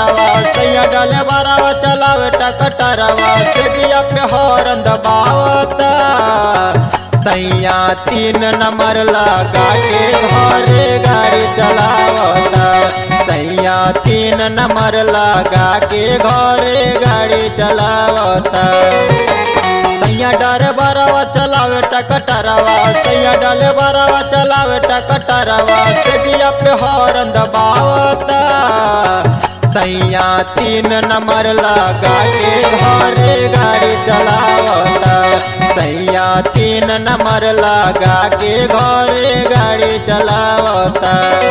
टकटरवा सैया डाले बारावा चलावे टकटरवा से दिया पे हॉर्न दबावता सैया तीन नंबर लगा के घरे गाड़ी चलावता सैया तीन नंबर लगा के घरे गाड़ी चलावता सैया डारे बरावा चलावे टकटरवा सैया डाले बरावा चलावे टकटरवा से दिया पे हॉर्न दबावता सैया तीन नंबर लगा के घरे गाड़ी चलावता सैया तीन नंबर लगा के घरे गाड़ी चलावता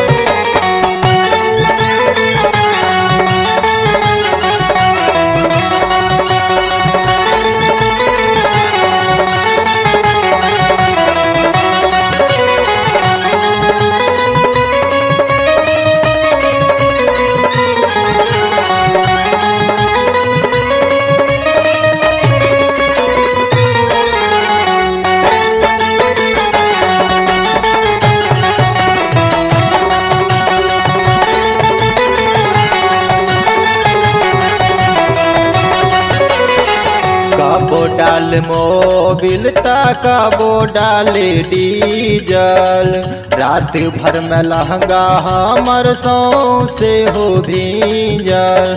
कबो डाल मोबिल ता कबो डाले डीजल रात भर में लहंगा हमर सौ से हो भीजल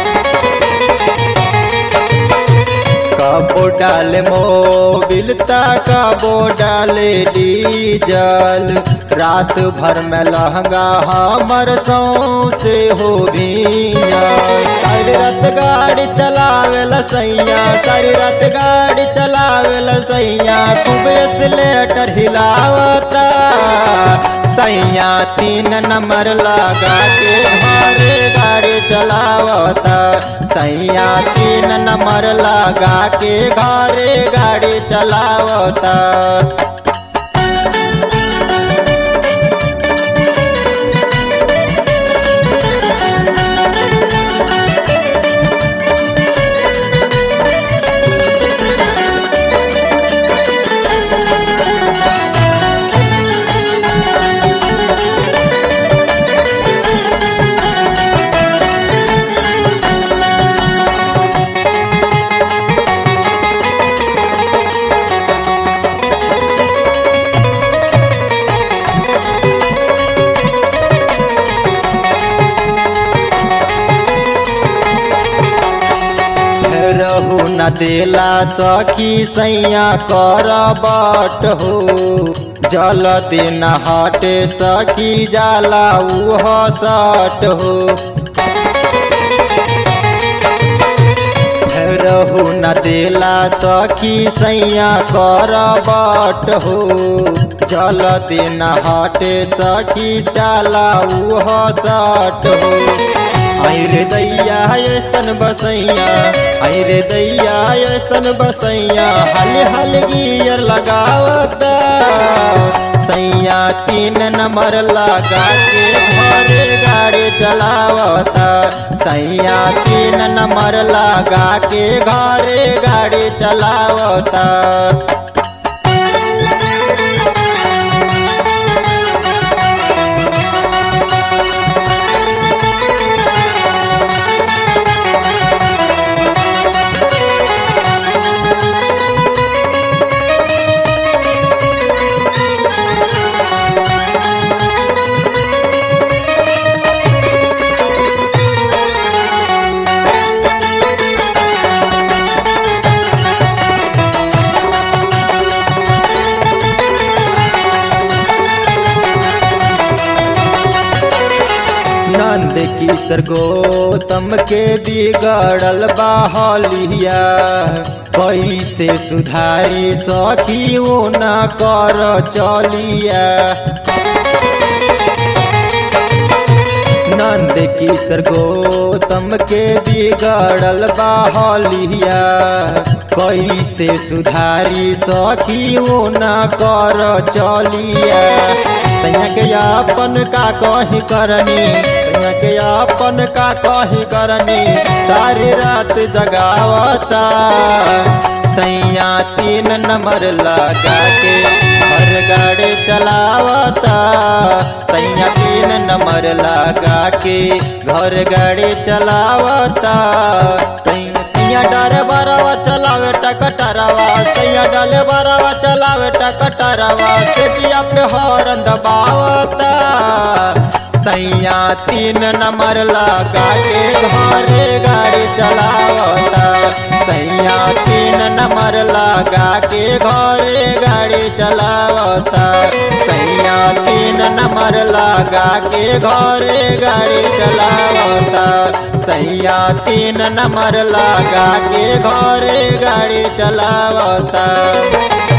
कबो डाल मोबिल ता कबो डाले डीजल रात भर में लहंगा हमर सौ से हो भीजल सारी रात गाड़ी चलावेला सैया सारी रात गाड़ी चलावेला सैया खूब स्लेटर हिलावता सैया तीन नंबर लगा के घरे गाड़ी चलावता सैया तीन नंबर लगा के घरे गाड़ी चलावता रहू न देला सखी सैया कर बट हो जल दिन हटे सखी जाला उह सट हो रहू न देला सखी सैया कर बट हो जल दिन हटे सखी साला उह सट हो रे दैया ऐसन बसैया रे दैया ऐसन बसैया हल हल गियर लगावता सैया तीन नंबर लगा के घरे गाड़ी चलावता सैया तीन नंबर लगा के घरे गाड़ी चलावता नंद किशोर गौतम के बिगड़ल बाहलिया कैसे सुधारी सखी वो न कर चलिया नंद किशोर गौतम के बिगड़ल बाहलिया कैसे सुधारी सखी वो न कर चलिया तैया के अपन का कही करनी तैया के अपन का कही करनी सारी रात जगावता सैया तीन नंबर लगा के घर गाड़ी चलावता सैया तीन नंबर लगा के घर गाड़ी चलावता सैया डरे बरवा चलावे टकटरवा सैया डले बरवा चलावे टकटरवा से दिया पे हॉर्न दबावता सैया तीन नंबर लगा के घरे गाड़ी चलावता सैया तीन नंबर लगा के घरे गाड़ी चलावता सैया तीन नंबर लगा के घरे गाड़ी चलावता सैया तीन नंबर लगा के घरे गाड़ी चलावता